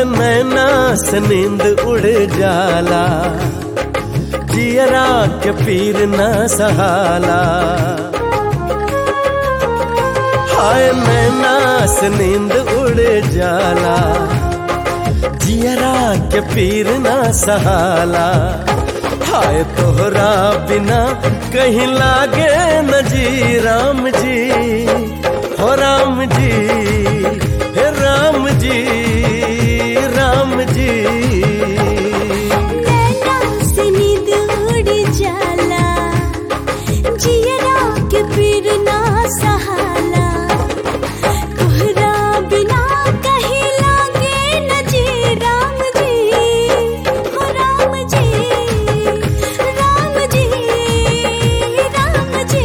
नैना से नींद उड़ जाला जियरा के पीर न सहाला हाय नैना से नींद उड़ जाला जियरा के पीर न सहाला हाय तोहरा बिना कहीं लागे न जी राम जी हो राम जी हे राम जी राम जी नैना से नींद उड़ जाला जियरा के पीर ना सहाला तोहरा बिना कहीं लागे न जी राम जी हो राम जी राम जी राम जी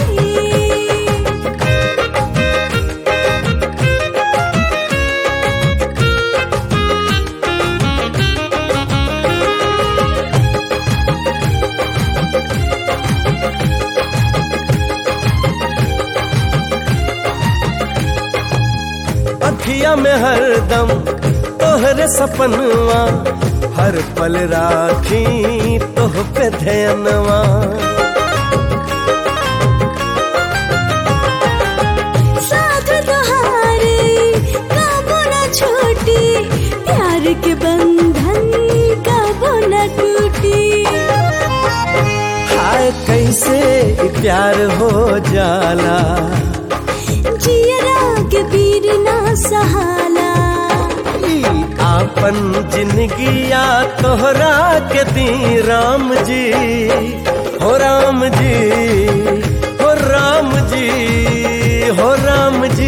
अखिया में हरदम तोहरे सपनवा हर पल राखी तोह पे ध्यानवा साथ तुम्हारे कबो न छोटी प्यार के बंधन कबो न टूटी हाय कैसे ई प्यार हो जाला जियरा के पीर ना सहाला ई आपन जिंदगिया तोहरा के दी राम जी हो राम जी हो राम जी हो राम जी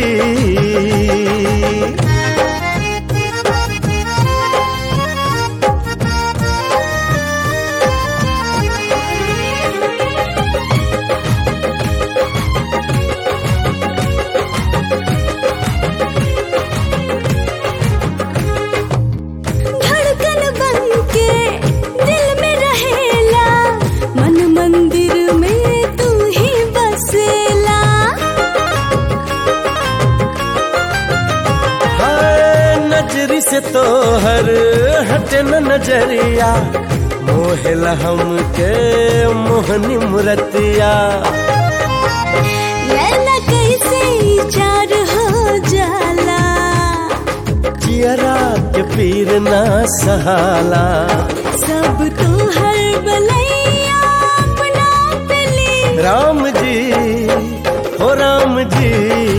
धड़कन बन के दिल में रहेला मन मंदिर में तू ही बसेला हाय नजरी से तो हर हटे न नजरिया मोहला हम के मोहनी मुरतिया नैना कैसे चार हो जाला चियरा के पीर ना सहाला सब तो हर बलैया अपना पे ले राम जी हो राम जी